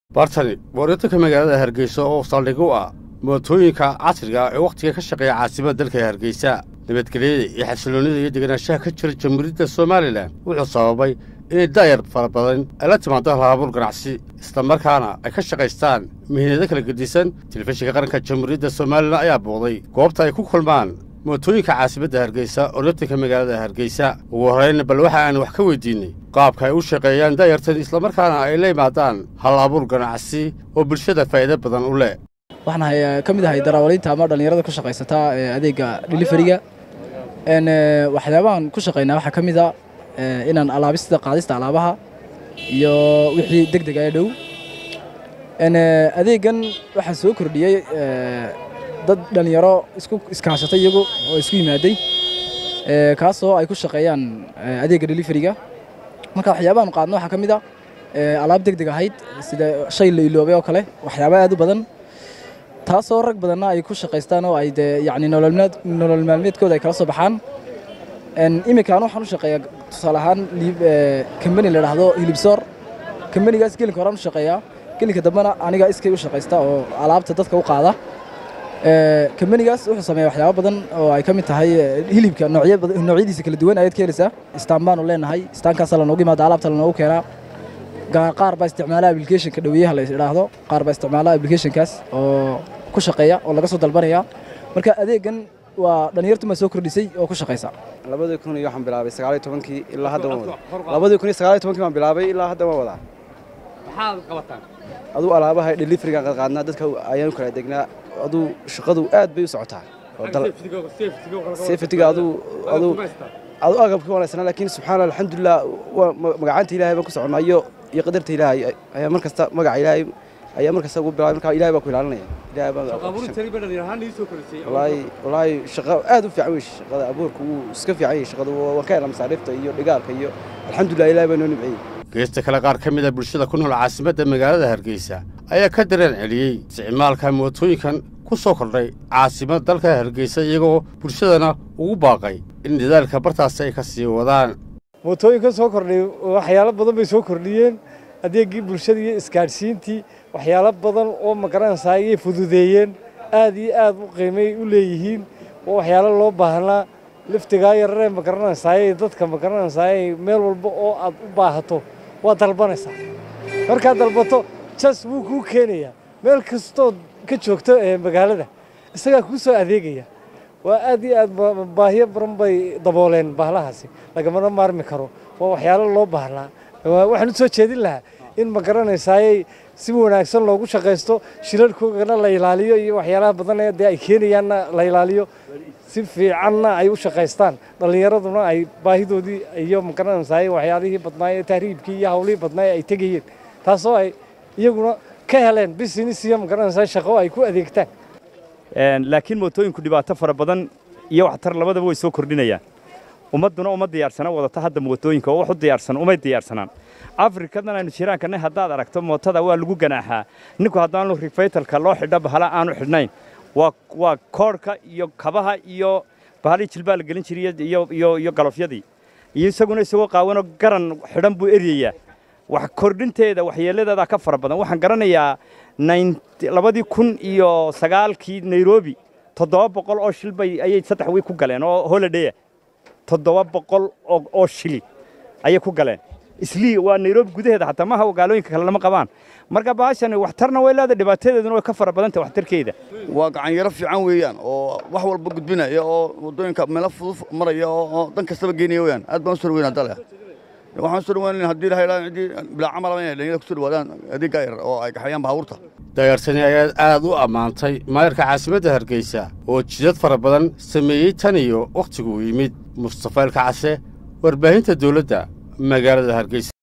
bartani wareertanka magaalada hargeysa oo saldhig u ah mootooyinka casriga ee wakhtiga ka shaqeeya caasimada dalka hargeysa nabadgelyada iyo xasiloonnida iyo deganaanshaha ka jira jamhuuriyadda somalilan wuxuu sababay inay daayar fara badan ay la timaado halabuur ganacsi islamarkaana ay ka shaqaystaan mihinado kala gedisan telefishinka qaranka jamhuuriyadda somalilan ayaa booday goobta ay ku kulmaan mootooyinka caasimadda hargeysa oryatanka magaalada hargeysa ugu horrayn bal waxa aan wax ka weydiinnay qaabka ay u shaqeeyaan daayartan islamarkaana ay la yimaadaan hal abuur ganacsi oo bulshada faa'iido badan u leh waxaan ka mid ahay darawaliinta ama dhallinyarada ku shaqaysata adeega dheliferiga waxyaabahan ku shaqaynaa waxaa ka mid a inaan alaabista qaadista alaabaha iyo wixii deg dega ee dhow adeegan waxaa soo kordhiyey dad dhallinyaro isku iskaashatay iyagu oo isku yimaaday kaasoo ay ku shaqeeyaan adeegga dheliferiga marka waxyaabahan qaadno waxaa ka mid a alaab deg deg ahayd sida shay la iloobay oo kale waxyaaba aad u badan taasoo rag badanna ay ku shaqaystaan oo ay dee yacni nolol maalmeedkooda ay kala soo baxaan iminkaan waxaan u shaqeeyaa tusaale ahaan kambani la dhahdo hilibsoor kambanigaas gelinka horaan u shaqeeyaa gelinka dambena aniga iskay u shaqaysta oo alaabta dadka u qaada kambanigaas wuxuu sameeya waxyaaba badan oo ay ka mid tahay hilibka noocyadiisa kala duwan ayaad ka helaysaa istaan baanu leenahay istaankaasa lanoogu yimaada alaabta lanoogu keenaa qaar baa isticmaala applicationka dhaweeyaha la idhaahdo qaar baa isticmaala applicationkaas oo ku shaqeeya oo laga soo dalbanaya marka adeegan waa dhallinyartu maa soo kordhisay oo ku shaqaysa labadii kun iyo waxaan bilaabay sagaaliyo tobankii ilaa hadda waan wadaa labadii kun iyo sagaaliyo tobankii baan bilaabay ilaa hadda waan wadaa maxaad qabataan aduu alaabaha dheliferigaan qaadqaadnaa dadka ayaan u kala degnaa aduu shaqadu aad bay u socotaa safetiga aduu aduu aduu agabkii wanaagsanaa laakiin subxaana alxamdulilah waa magacaanta ilaahay baan ku soconaa iyo iyo qadarta ilaahay ayaa mar kasta magaca ilaahay ayaa mar kasta ugu bilaabay marka ilaahay baa ku ilaalinaya ilaahay baa wallaahi wallaahi shaqo aad u fiican wey shaqada abuurka wuu iska fiican yahay shaqada waan ka helaa masaariifta iyo dhigaalka iyo alxamdulilah ilaahay baa noo nimceeyey geesta kale qaar ka mid a bulshada ku nool caasimadda magaalada hargeysa ayaa ka dareen celiyey isticmaalka mootooyinkan ku soo kordhay caasimadda dalka hargeysa iyagoo bulshadana ugu baaqay in dadaalka bartaasi ay ka sii wadaan mootooyinka soo kordhay waxyaalo badan bay soo kordhiyeen adeeggii bulshada iyo isgaadhsiintii waxyaalo badan oo magaranaysaa ayay fududeeyeen aad iyo aad u qiimay u leeyihiin oo waxyaalo loo baahnaa liftigaa yararee magaranaysaayey dadka magaranaysaayey meel walba oo aad u baahato waa dalbanaysaa markaad dalbato jas wuu kuu keenayaa meel kastood ka joogto ee magaalada isagaa kuu soo adeegaya waa aad iyo aad baahiyo badan bay dabooleen bahlahaasi lagamana maarmi karo waa waxyaalo loo baahnaa waxaan u soo jeedin lahaa in ma garanaysaayey si wanaagsan loogu shaqaysto shilalkoogana la ilaaliyo iyo waxyaalaha badan ee dee ay keenayaanna la ilaaliyo si fiicanna ay u shaqaystaan dhallinyaraduna ay baahidoodii iyo ma garanaysaayey waxyaalihii badnaay ee tahriibkii iyo hawlihii badnaay ay tegayeen taasoo ay iyaguna ka heleen business iyo ma garanaysaa shaqo ay ku adeegtaan laakiin mootooyinku dhibaato fara badan iyo waxtar labadaba way soo kordhinayaan ummadduna uma diyaarsana wadata hadda mootooyinka oo wax u diyaarsan umay diyaarsanaan afrikadan aynu jiraankanay haddaad aragto mootada waa lagu ganaaxaa ninku haddaanu rifaytalka loo xidho bahala aanu xidhnayn waa koodhka iyo kabaha iyo bahalii jilbaa la gelin jiray iyo galofyadii iyo isaguna isagoo qaawanoo garan xidhan buu eryayaa wax kordhinteeda waxyeeladeedaa ka fara badan waxaan garanayaa labadii kun iyo sagaalkii nairobi toddoba boqol oo shil bay ayay saddex wiig ku galeen oo holiday toddoba boqol oo shili ayay ku galeen islii waa nairobi gudaheeda xataa maaha magaalooyinka kale lama qabaan marka baashani waxtarna way leedahay dhibaatadeeduna way ka fara badantah waxtarkeeda waa gacanyaro fiican weeyaan oo wax walba gudbinaya oo waddooyinka meelo fudud maraya oo dan kastaba geynaya weyaan aad baan u soo dhaweynaa dale waxaan soo dhaweyn haddii ilaha ilaa ciddii bilaa camal inay dhalinyada kusoo dhawaadaan adeeggaa yar oo ay kaxayaan baabuurta dayaartani ayaa aad u ammaantay maayarka caasimadda hargeysa oo jidad fara badan sameeyey tan iyo wakhtiguu yimid mustafa ilkacase warbaahinta dawladda magaalada hargeysa